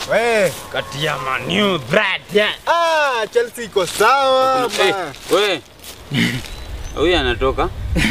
We, kati ya Man U brother. ah, Chelsea iko sawa. Eh, ma. we. Huyu anatoka.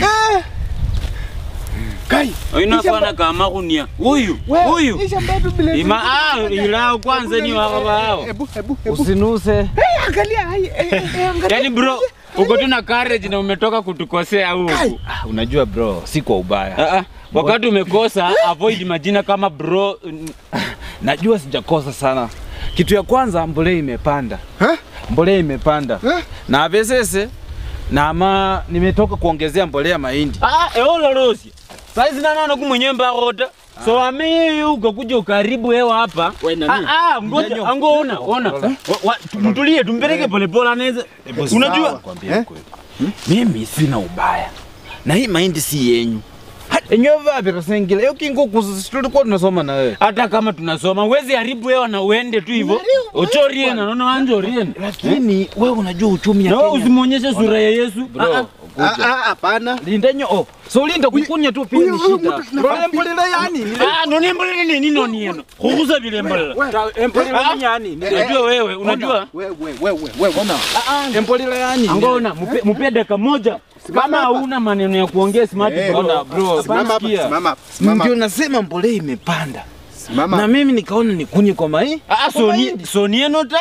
Kai. Inafana kama kunia. Huyu, Wewe, huyu. Isha mbadu bila. Ima ah, ilao kwanza ni wao wao. Hebu, hebu, hebu. Usinuse. Eh, angalia, hai, eh, eh, eh, angalia. Yaani bro, uko tu na courage na umetoka kutukosea huku. Ah, unajua bro, si kwa ubaya. Ah, ah, wakati umekosa avoid majina kama bro. n- Najua sijakosa sana. Kitu ya kwanza mbolea imepanda. Eh? Mbolea imepanda. Eh? Na vesese na ama nimetoka kuongezea mbolea mahindi. Ah, eola rosi. Saizi nanaona kumwenye mbarota. So ame uko kuja ukaribu hewa hapa. We, nani? Ah, ah, ngoja ango ona, ona. Wa- wa- Mtulie tumpeleke polepole anaweza. Unajua? Kwambia kweli. Mimi sina ubaya. Na hii mahindi si yenyu. Enyewe vapi rasengile? Hiyo kinguku tulikuwa tunasoma na wewe. hata kama tunasoma wezi haribu hewa na uende tu hivyo uchorie na naona wanjorie Lakini wewe unajua uchumi ya na wewe Kenya. usimwonyeshe sura ya Yesu Bro, Ah, ah. Ah, ah, hapana. linda nyo oh. So linda kukunya tu pia huyu- ni huyu shida. mtu Bro, nafaa- mbolea yani. Ah, noni mbolele nini noni yeno kukuza vile mbolele Mbolea yani. unajua wewe unajua Wewe, wewe, wewe, ona. Mbolea yani. angona mupe mupe dakika moja kama hapa. hauna maneno ya kuongea smart Eh, bro. ona, bro, Simama hapa, sikia. simama hapa, simama. Ndio nasema mbolea imepanda. Simama. Na mimi nikaona nikunye kwa mai. Ah, soni soni enota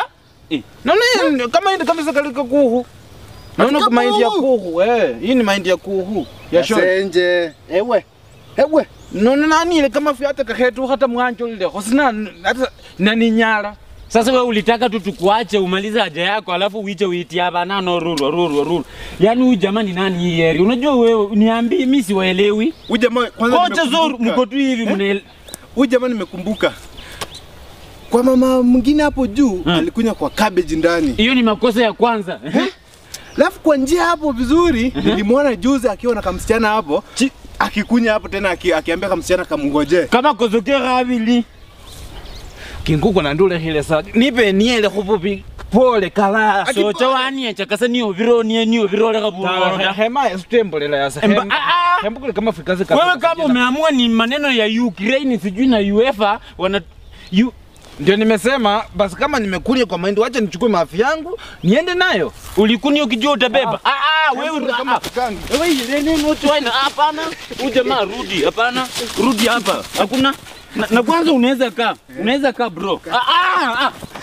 Naona kama hindi kabisa kalika kuhu. Naona Katika kwa mahindi ya kuhu? kuhu. Eh, hii ni mahindi ya kuhu. Ya shore. Yasenje. Ewe. Ewe. Naona nani ile kama fiata kahetu hata mwanjo ile. Hosina hata nani nyara. sasa wewe ulitaka tu tukuache umalize haja yako alafu uite uiti hapa nano ruru ruru ruru yaani huyu jamani nani hii heri unajua wewe niambie mimi siwaelewi Huyu jamaa kwanza kocha zoru nimekumbuka. mko tu hivi mnaele Huyu jamaa nimekumbuka. Kwa mama mwingine hapo juu alikunya kwa cabbage ndani. hiyo ni makosa ya kwanza Alafu kwa njia hapo vizuri nilimwona juzi akiwa na kamsichana hapo Chi- akikunya hapo tena aki, akiambia kamsichana kamngoje. kama kozokera abili Kinguko na ndule hile sa. Nipe niele kufupi. Pole kala. socha wanie chakasa niyo viro niye niyo viro leka Ta- buboro Hema ya stembolela ya Emba- sehemu. ah, ah. Hembu kule kama fikazi wewe kama umeamua ni maneno ya Ukraine sijui na UEFA wana you, Ndio nimesema basi kama nimekulia kwa mahindi wacha nichukue maafi yangu niende nayo. ulikuni ukijua utabeba ah ah wewe Kama ah, tukangi. Wewe ile nini watu waina hapana. Huyu jamaa rudi, hapana. Rudi hapa. Hakuna na, na kwanza unaweza kaa. Unaweza kaa bro. Ah ah. ah.